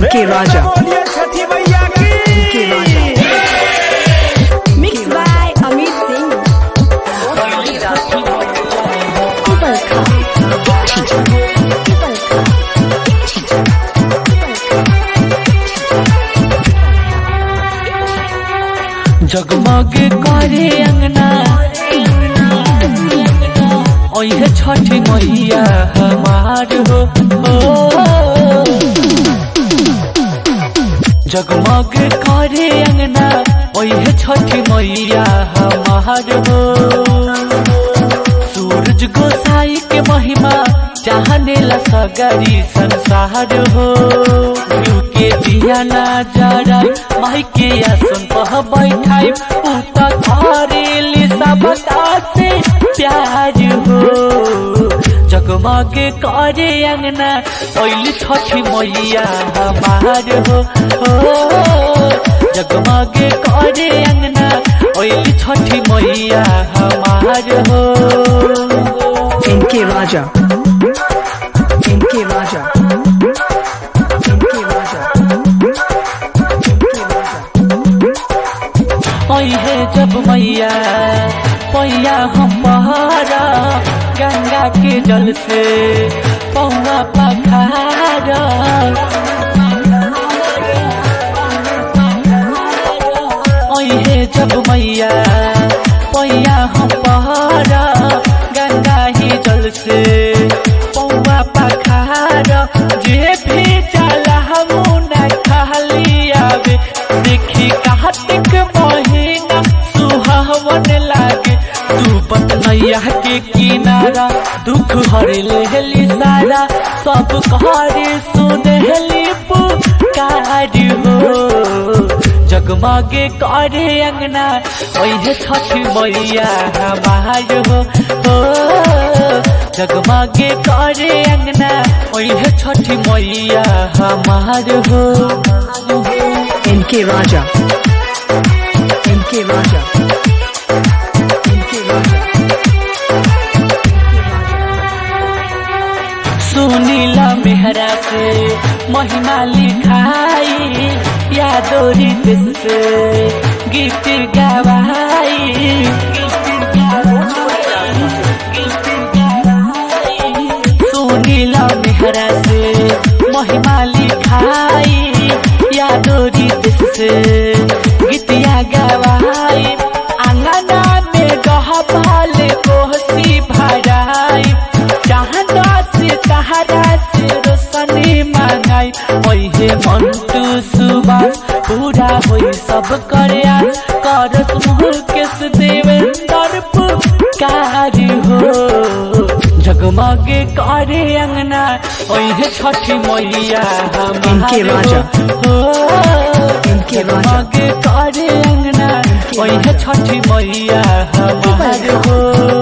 इनके राजा बोलिए छठी मैया की इनके राजा Mixed by Amit Singh. People come. People come. जगमग करे अंगना ओहे छठ मैया हमार हो ओ। जगमग करे अंगना ओहे छठ मैया हमार हो सूरज गोसाई के महिमा चाहने ला सगरी संसार हो यू के दिया ना जरा माई के आसन पह बैठाई उता करेली सब से प्यार हो जगमग करे अंगना ओइल छठी मैया हमार हो हो जगमग करे अंगना ओइल छठी मैया हमार हो इनके राजा इनके राजा इनके राजा इनके राजा है जब मैया पैया हम पहाड़ा गंगा के जल से पौना पखाड़ा है जब मैया पैया हम पहाड़ा गंगा ही जल से पौवा पखाड़ा जे भी चला हम न खाली आवे देखी कार्तिक महीना सुहावन लागे तू बतनैया के किनारा दुख हरे लेहली सारा सब कहरे सुनहली पुकार हो जगमगे करे अंगना ओहे छठ मैया हमार हो हो जगमगे करे अंगना ओहे छठ मैया हमार हो इनके राजा इनके राजा इनके राजा सुनीला मेहरा से महिमा लिखाई यादोरी दिस से गीत गवाई सुनीला मेहरा से महिमा लिखाई यादोरी दिस से गीतिया गवाई आंगना में गहपाल कोहसी भराई चाहना से सहारा से रोशनी मांगाई ओहे मंटू सुबास पूरा होई सब करे आस करत मुकेश देवेंद्र पुकार हो जगमगे करे अंगना ओहे छठी मैया इनके हमार राजा। हो इनके राजा। जगमगे करे अंगना ओहे छठी मैया हमार हो